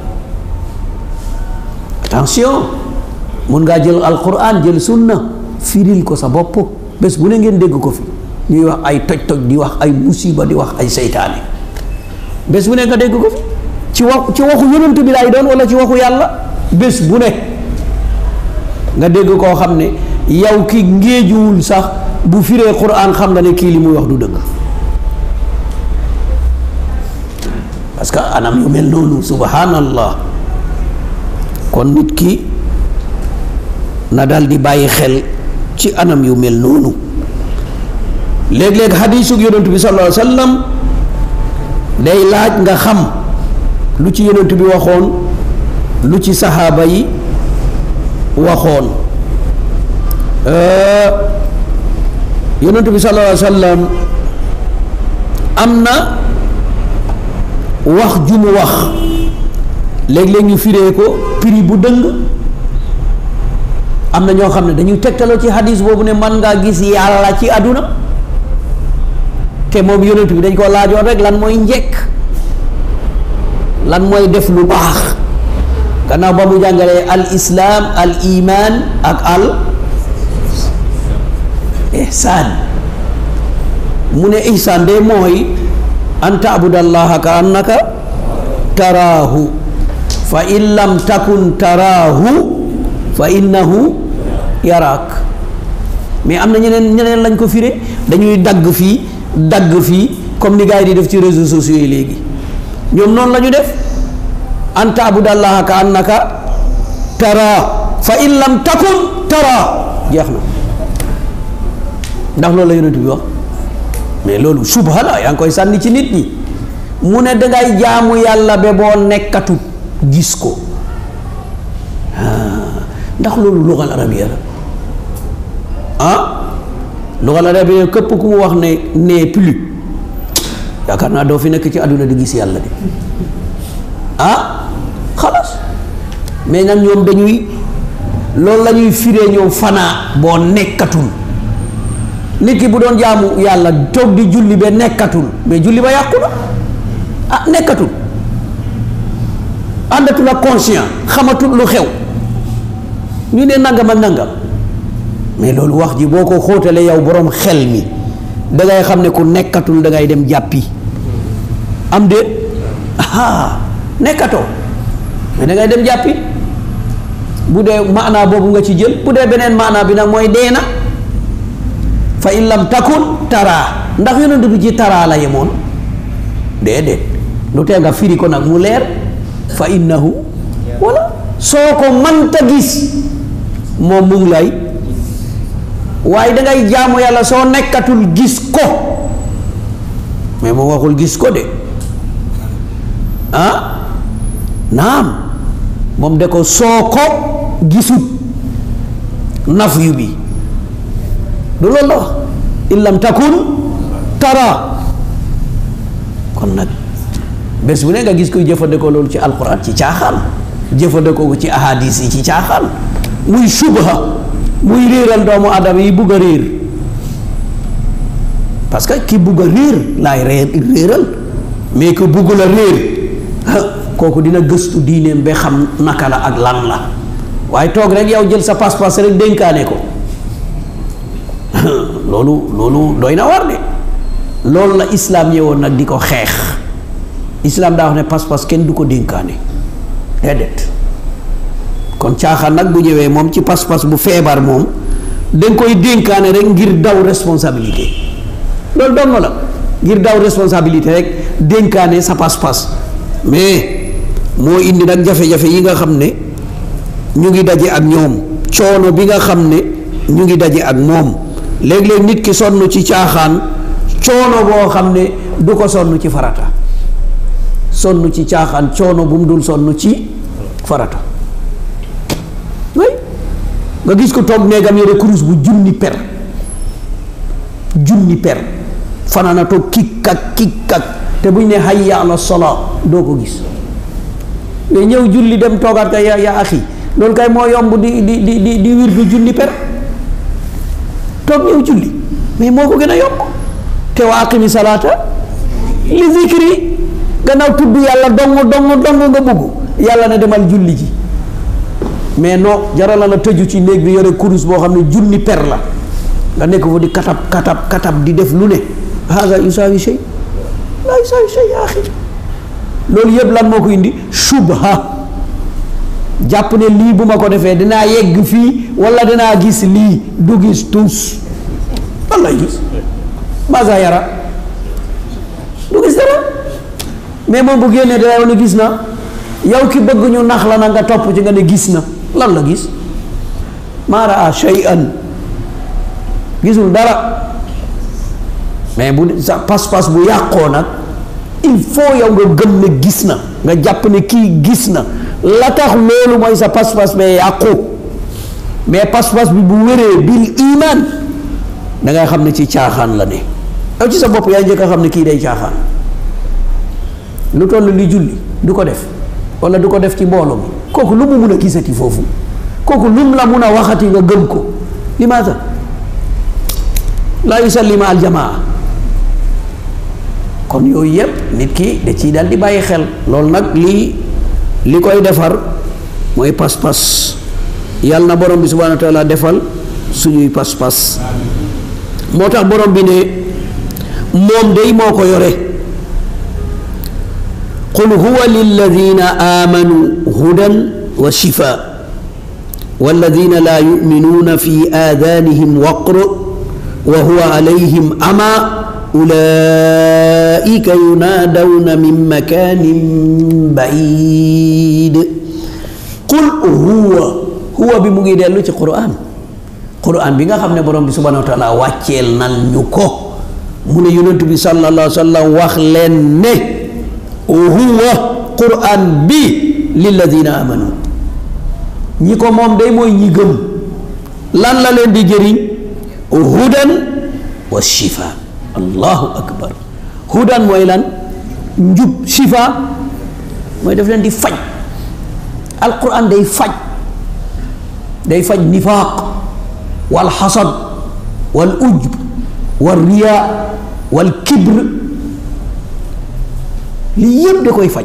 attention mun ngaa jël alquran jël sunna firil ko sa bopp bés bu ne ngeen dégg ko fi ñuy wax ay toj-toj di wax ay musiba di wax ay seytaane bés bu ne nga dégg ko fi ci wax ci waxu yonent bi laay doon wala ci waxu yàlla bés bu ne nga dégg koo xam ne yow ki ngéejuwul sax bu firee quran xam nga ne kii li muy wax du dëgg parce que anam yu mel noonu subhanallah kon nit ki na dal di bàyyi xel ci anam yu mel noonu léeg-léeg xadiisug yonent bi sallallahu alayhi wa sallam day laaj nga xam lu ci yonent bi waxoon lu ci saxaaba yi waxoon yonent bi sallallahu alayhi wa sallam am na wax ju mu wax léeg-léeg ñu firee ko prix bu dëng am na ñoo xam ne dañuy tegtaloo ci hadis boobu ne man ngaa gis yàlla ci àdduna te moom yonent bi dañ ko laajoon rek lan mooy njekk lan mooy def lu baax gannaaw ba mu jàngalee al islaam al iman ak al ihsaan mu ne ihsaan de mooy an taabudallaha ka annaka taraahu fa in lam takun taraahu fa innahu yaraak mais am na ñeneen ñeneen lañ ko firé dañuy dagg fii dagg fii comme ni gars yi di def ci réseaux sociaux yi léegi ñoom noonu la ñu def an taabudallaha ka annaka tara fa in lam takun tara jeex na ndax loolu la yonent bi wax mais loolu subha la yaa ngi koy sànni ci nit ñi mu ne dangay jaamu yàlla ba boo nekkatut gis ko ndax loolu lugal arabiya la ah lugal arabiya képp ku mu wax ne nee plus yaakaar naa doo fi nekk ci àdduna di gis yàlla de ah xalaas mais nag ñoom dañuy loolu la ñuy firee ñoom fanaa boo nekkatul nit ki bu doon jaamu yàlla toog di julli ba nekkatul mais julli ba yàqu na ah nekkatul àndatul ak conscient xamatul lu xew ñu ne nangam ak nangam mais loolu wax ji boo ko xóotalee yow boroom xel mi dangay xam ne ku nekkatul dangay dem jàppi am de ah nekkatoo mais dangay dem jàppi bu dee maanaa boobu nga ci jël bu dee beneen maanaa bi nag mooy dee na fa in lam takun taraa ndax yonent bi ci taraa la yemoon déedéet lu tee nga firi ko nag mu leer fa innahu wala soo ko mënta gis moom mu ngi lay waaye dangay jaamu yàlla soo nekkatul gis ko mais moom waxul gis ko de ah naam moom de ko soo ko gisut naf yu bi du loolu la wax in lam takun tara kon nag bés bu ne nga gis koy jëfandikoo loolu ci alquran ci caaxaan jëfandikoo ko ci ahadis yi ci caaxaan muy subha muy réeral doomu adama yi bugg a réer parce que ki bugg a réer laay réer réeral mais que bugg la réer kooku dina gëstu diineem ba xam naka la ak lan la waaye toog rek yow jël sa pas-pas rek dénkaane ko loolu loolu doy na war de loolu la islaam ñëwoon nag di ko xeex islaam daa wax ne pas-pas kenn du ko dénkaane déedéet kon caaxaan nag bu ñëwee moom ci pas-pas bu feebar moom danga koy dénkaane rek ngir daw responsabilité loolu dong la ngir daw responsabilité rek dénkaane sa pas-pas mais moo indi nag jafe-jafe yi nga xam ne ñu ngi daje ak ñoom coono bi nga xam ne ñu ngi daje ak moom léeg-léeg nit ki sonn ci caaxaan coono boo xam ne du ko sonn ci farata sonn ci caaxaan coono bu mu dul sonn ci farata way nga gis ko toog néegam yore kurus bu junni per junni per fanaana toog kikkak kikkak te buñ ne hayya ala salaa doo ko gis mais ñëw julli dem toogaat kay ya ya axi loolu kay moo yomb di di di di di wir du junni per toog ñëw julli mais moo ko gën a yomb te wa aqimi salaata li zikri gannaaw tudd yàlla dong dong dong nga bugg yàlla ne demal julli ji mais non jaral la tëju ci néeg bi yore kurus boo xam ne junni per la nga nekk fa di katab katab katab di def lu ne haga yusaawi shay laa yusaawi shay yaa axi loolu yëpp lan moo ko indi subha jàpp ne lii bu ma ko defee dinaa yegg fii wala dinaa gis lii du gis tuus lan lay gis maasa yara du gis dara mais moom bu génnee dara yow ne gis na yow ki bëgg ñu nax la na nga topp ci nga ne gis na lan la gis maa raa shay'an gisul dara mais bu sa pas-pas bu yàqoo nag il faut yow nga gëm ne gis na nga jàpp ne kii gis na la tax loolu mooy sa pas-pas bee yàqu mais pas-pas bi bu wéree bil iman da ngay xam ne ci caaxaan la ne yow ci sa bopp yaa njëkk a xam ne kii day caaxaan lu toll li julli du ko def wala du ko def ci mbooloo mi kooku lu mu mun a gisati foofu kooku lu mu la mun a waxati nga gëm ko limaata laa yusalli ma aljamaa kon yooyu yëpp nit ki da ciy dal di bàyyi xel loolu nag lii li koy defar mooy pas-pas yàlla na borom bi subhanahu wa taala defal suñuy pas-pas moo tax borom bi ne moom day moo ko yore qul huwa lilladina amanu hudan wa shifa walladina la yuminuuna fi aadanihim waqr wa huwa alayhim ama ulaika yunaadawna min makanin baid qul huwa huwa bi mu ngi dellu ci quran quran bi nga xam ne borom bi subhanahu wa taala wàcceel nan ñu ko mu ne yonent bi sallallahu alayhi wa sallam wax leen ne huwa quran bi lilladina amanu ñi ko moom day mooy ñi gëm lan la leen di jëriñ hudan wa shifa allahu akbar hudan mooy lan njub shifa mooy daf leen di faj alquran day faj day faj nifaaq wal xasad wal ujb wal riyaa wal kibr lii yëpp da koy faj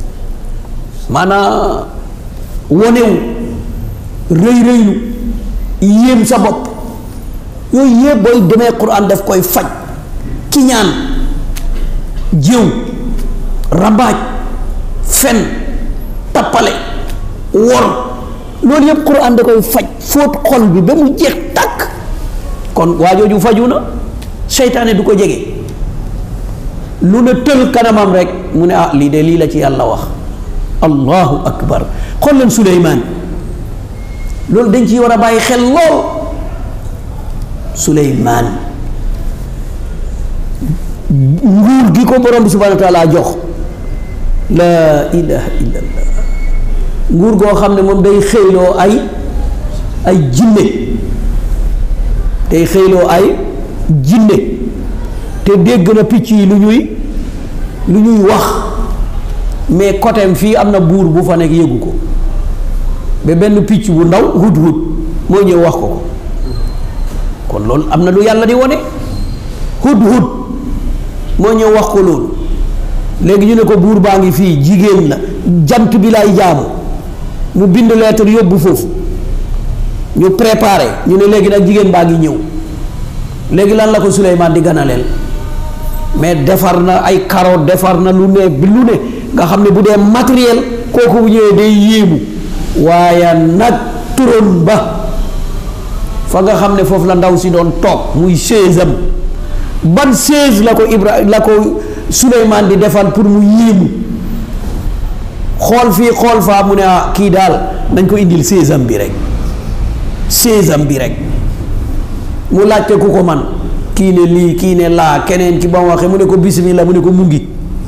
maanaa wonewu rëy rëylu yéem sa bopp yooyu yëpp booy demee quran daf koy faj kiñaan jëw rambaaj fen tappale wor loolu yëpp quran da koy faj fóot xol bi ba mu jeex tàkk kon waa jooju faju na seytaane du ko jege lu ne tël kanamam rek mu ne ah lii de lii la ci yàlla wax allahu akbar xool leen suleymaan loolu dañ ci war a bàyyi xel lool suleymaan nguur gi ko borom bi subhanahu wa taala jox laa ilaha illallah nguur goo xam ne moom day xëyloo ay ay jinne day xëyloo ay jinne te dégg na picc yi lu ñuy lu ñuy wax mais côté fii am na buur bu fa nekk yëgu ko ba benn picc bu ndaw hut hut moo ñëw wax ko ko kon loolu am na lu yàlla di wone hut hut moo ñëw wax ko loolu léegi ñu ne ko buur baa ngi fii jigéen la jant bi lay jaamu mu bind lettre yóbbu foofu ñu préparé ñu ne léegi nag jigéen baa ngi ñëw léegi lan la ko Suleymaan di ganaleel mais defar na ay carotte defar na lu ne bi lu ne nga xam ne bu dee matériel kooku bu ñëwee day yéemu waaye nag turon ba fa nga xam ne foofu la ndaw si doon toog muy chaise am ban chaise la ko Ibra la ko Suleymaan di defal pour mu yéemu xool fii xool faa mu ne ah kii daal nañ ko indil chaise am bi rek chaise am bi rek mu laajte ku ko man kii ne lii kii ne laa keneen ki ba mu waxee mu ne ko bismillah mu ne ko mu ngi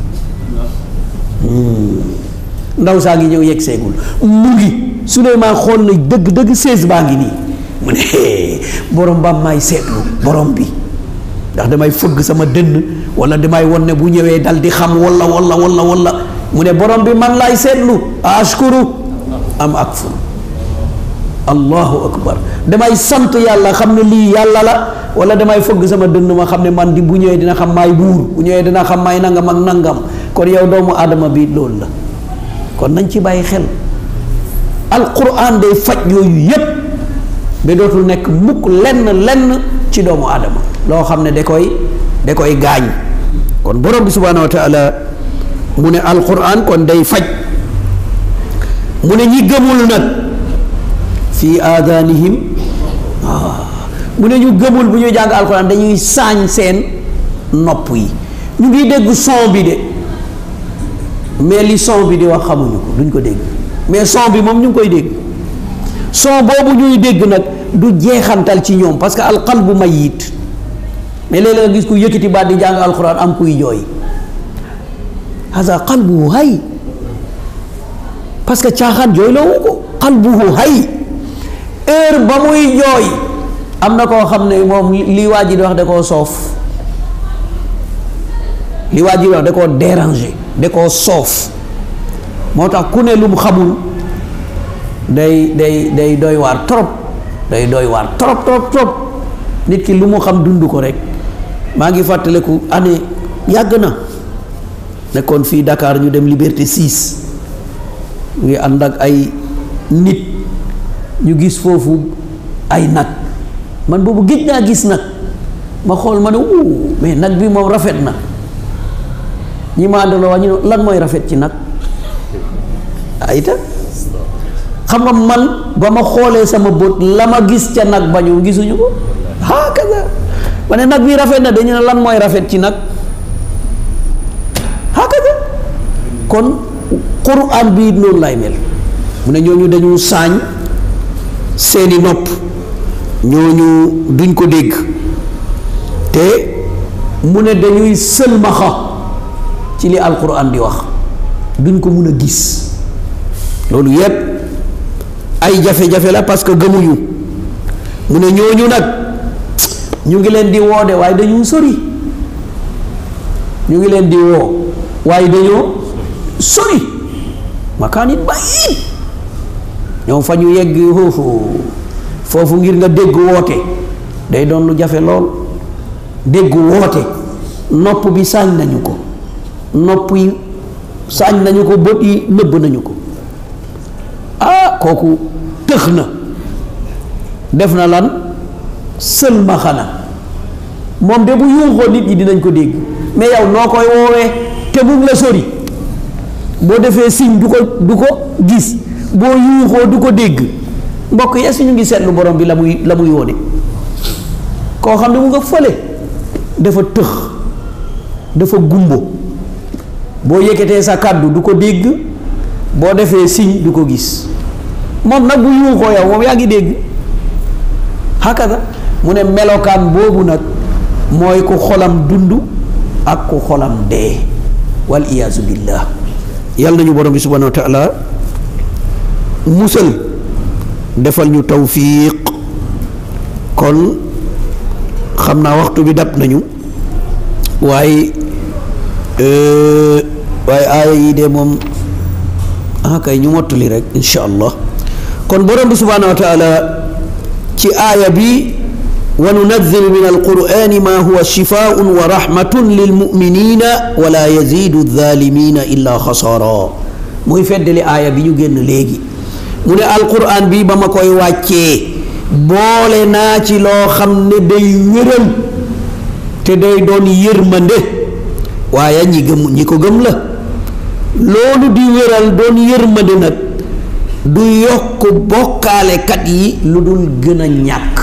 ndaw saa ngi ñëw yegg seegul mu ngi Suleymaan xool na dëgg dëgg chaise baa ngi nii mu ne borom ba may seetlu borom bi ndax damay fëgg sama dënn wala damay won ne bu ñëwee dal di xam walla walla walla walla mu ne borom bi man laay seetlu ashkuru am akfur allahu akbar damay sant yàlla xam ne lii yàlla la wala damay fëgg sama dënn ma xam ne man di bu ñëwee dina xam maay buur bu ñëwee dina xam maay nangam ak nangam kon yow doomu aadama bi loolu la kon nañ ci bàyyi xel alquran day faj yooyu yépp ba dootul nekk mukk lenn lenn ci doomu aadama loo xam ne da koy da koy gaañ kon borom bi subhanahu wa taala mu ne alquran kon day faj mu ne ñi gëmul nag fii aadanihim mu ne ñu gëmul bu ñuy jàng alquran dañuy saañ seen nopp yi ñu ngi dégg son bi de mais li son bi di wax xamuñu ko duñ ko dégg mais son bi moom ñu ngi koy dégg son boobu ñuy dégg nag du jeexantal ci ñoom parce que alqalbu mayit mais léeg-léeg nga gis ku yëkkati baat di jàng alquran am kuy jooy hasa qalbuhu hay parce que caaxaan jooy la wu ko qalbuhu hay heure ba muy jooy am na koo xam ne moom li waa ji di wax da koo soof li waa ji di wax da koo déranger da koo soof moo tax ku ne lu mu xamul day day day doy waar trop day doy waar trop trop trop nit ki lu mu xam dund ko rek maa ngi fàttaliku année yàgg na nekkoon fii Dakar ñu dem Liberté 6 ngi ànd ak ay nit ñu gis foofu ay nag man boobu géej naa gis nag ma xool ma ne wuu mais nag bi moom rafet na ñi ma àndaloo wax ñu ne lan mooy rafet ci nag ayta xam nga man ba ma xoolee sama bët la ma gis ca nag ba ñu gisuñu ko ah kaza ma ne nag bi rafet na dañu ne lan mooy rafet ci nag ah kaza kon quran bi noonu lay mel mu ne ñooñu dañu saañ seeni nopp ñooñu duñ ko dégg te mu ne dañuy sëlmaxa ci li alquran di wax duñ ko mun a gis loolu yépp ay jafe-jafe la parce que gëmuñu mu ne ñooñu nag ñu ngi leen di woo de waaye dañu sori ñu ngi leen di woo waaye dañoo sori makaanit bàyyi ñoom fa ñu yegg foofu ngir nga dégg woote day doon lu jafe lool dégg woote nopp bi saañ nañu ko nopp yi saañ nañu ko bët yi nëbb nañu ko ah kooku tëx na def na lan sëlmaxana moom de bu yuuxoo nit ñi dinañ ko dégg mais yow noo koy woowee te mu ngi la sori boo defee signe du ko du ko gis boo yuuxoo du ko dégg mbokk yi est-ce que ñu ngi seetlu borom bi la muy la muy woone koo xam ne mu nga fële dafa tëx dafa gumbo boo yëkkatee sa kàddu du ko dégg boo defee signe du ko gis moom nag bu yuuxoo yow moom yaa ngi dégg hakada mu ne melokaan boobu nag mooy ku xolam dund ak ku xolam dee wal iyaazu billah yàlla nañu borom bi subhanahu wa taala musal defal ñu tawfiq kon xam naa waxtu bi dab nañu waaye waaye aaya yi de moom ah kay ñu mottali rek insha allah kon borom bi subhanahu wa taala ci aaya bi wa nunazzilu min alqur'ani ma huwa shifaun wa rahmatun lilmuminina wala yazidu alzalimina illa xasara muy feddali aaya bi ñu génn léegi mu ne alquran bi ba ma koy wàccee boole naa ci loo xam ne day wéral te day doon yërmande waaye ñi gëm ñi ko gëm la loolu di wéral doon yërmande nag du yokk bokkaalekat yi lu dul gën a ñàkk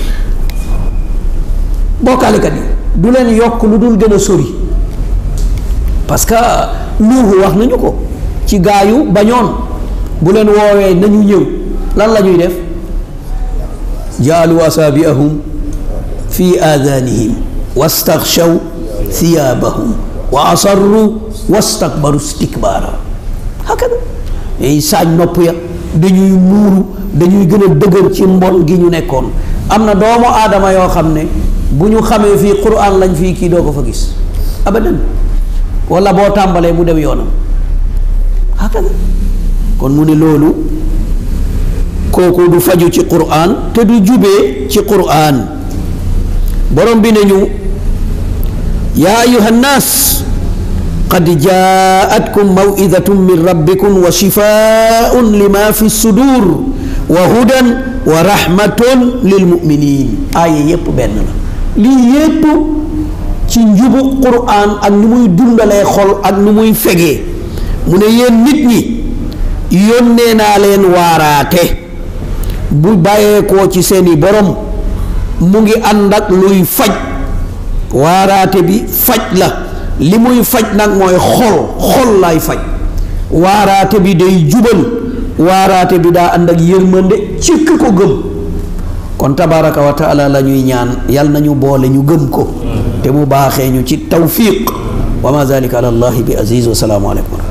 bokkaalekat yi du leen yokk lu dul gën a sori parce que Nuuhu wax nañu ko ci gaayu bañoon bu leen woowee nañu ñëw lan la ñuy def jaalu asaabiahum fi aadanihim wastaxshaw thiyaabahum wa asarru wastakbaru istikbaara hakada ñuy saañ nopp ya dañuy muuru dañuy gën a dëgër ci mbon gi ñu nekkoon am na doomu aadama yoo xam ne bu ñu xamee fii quran lañ fii kii doo ko fa gis abadan wala boo tàmbalee mu dem yoonam hakada kon mu ne loolu kooku du faju ci quran te du jubee ci quran borom bi nañu yaa ayuha nnaas qad jaatkum maw'idatun min rabbikum wa shifaa'un lima fi sudur wa hudan wa rahmatun lil muminin aaya yépp benn la lii yépp ci njubu quran ak ni muy dundalee xol ak ni muy fegee mu ne yéen nit ñi yónnee naa leen waaraate bu bàyyeekoo ci seeni borom mu ngi ànd ak luy faj waaraate bi faj la li muy faj nag mooy xol xol lay faj waaraate bi day jubal waaraate bi daa ànd ak yërmande ci ki ko gëm kon tabaraka wa taala la ñuy ñaan yal nañu boole ñu gëm ko te mu baaxee ñu ci tawfiq wa ma zalika ala allahi bi aziz wa salaamu aleykum